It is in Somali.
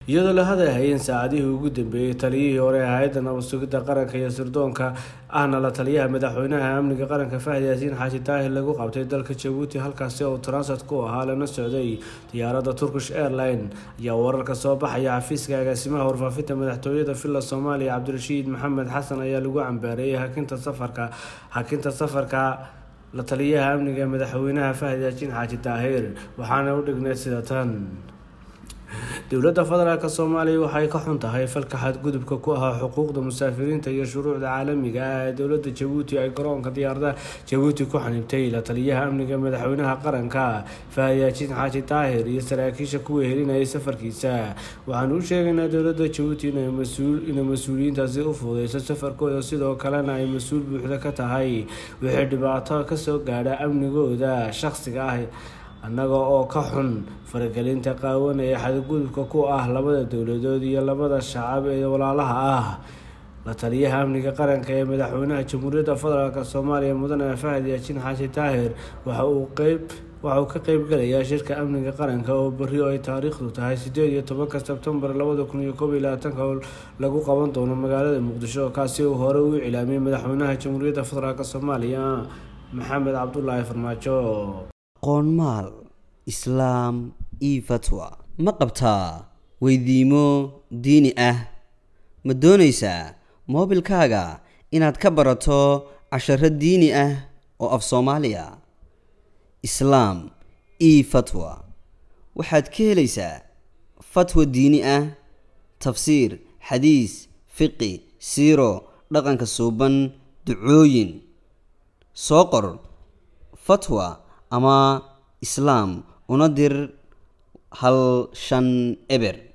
iyadoo la hadalhayeen saacadihii ugu dambeeyey taliyihii hore ee hay-adda nabad sugidda qaranka iyo sirdoonka ahna la taliyaha madaxweynaha amniga qaranka fahdi yaasiin xaashi daahir lagu qabtay dalka jabuuti halkaasi oo transat ku ahaa lana socday diyaaradda turkish airline ayaa wararka soo baxaya xafiiska agaasimaha warfaafinta madaxtooyada villa soomaaliya cabdirashiid maxamed xasan ayaa lagu cambaareeyay hakinta safarka hakinta safarka la taliyaha amniga madaxweynaha fahdi yaasiin xaaji daahir waxaana u dhigneyd sida tan dowladda federaalk soomaaliya waxay ka xun tahay falka xadgudubka ku ahaa xuquuqda musaafiriinta iyo shuruucda caalamiga ah ee dowladda jabuuti ay garoonka diyaaradaha jabuuti ku xanibtay la taliyaha amniga madaxweynaha qaranka faahiyaajiin xaaji daahir iyo saraakiisha kuwa helinayay safarkiisa waxaanu u sheegaynaa dowladda jabuuti inay mas-uuliyiintaasi u fududeyso safarkooda sidoo kalena ay mas-uul buuxda ka tahay wixii dhibaato kasoo gaadha amnigooda shaqsiga ah annaga oo ka xun faragelinta qaawan ee xadgudubka ku ah labada dowladood iyo labada shacab ee walaalaha ah la taliyaha amniga qaranka ee madaxweynaha jamhuuriyadda federaalk soomaaliya mudane fahad yaasiin xaashi daahir waxa uu qeyb waxa uu ka qeybgalayaa shirka amniga qaranka oo berri oo ay taariikhdu tahay sideed iyo tobanka sebtembar labada kun iyo koob iyo labaatanka oo lagu qaban doono magaalada muqdisho kaasi uu hore u cilaamiyay madaxweynaha jamhuuriyadda federaalk soomaaliya maxamed cabdulaahi farmaajo qoonmaal islaam io fatwa ma qabtaa weydiimo diini ah ma doonaysaa moobilkaaga inaad ka barato casharo diini ah oo af soomaaliya islaam io fatwa waxaad ka helaysaa fatwa diini ah tafsiir xadiis fiqi siiro dhaqanka suuban ducooyin soo qor fatwa ama islaam una dir hal shan eber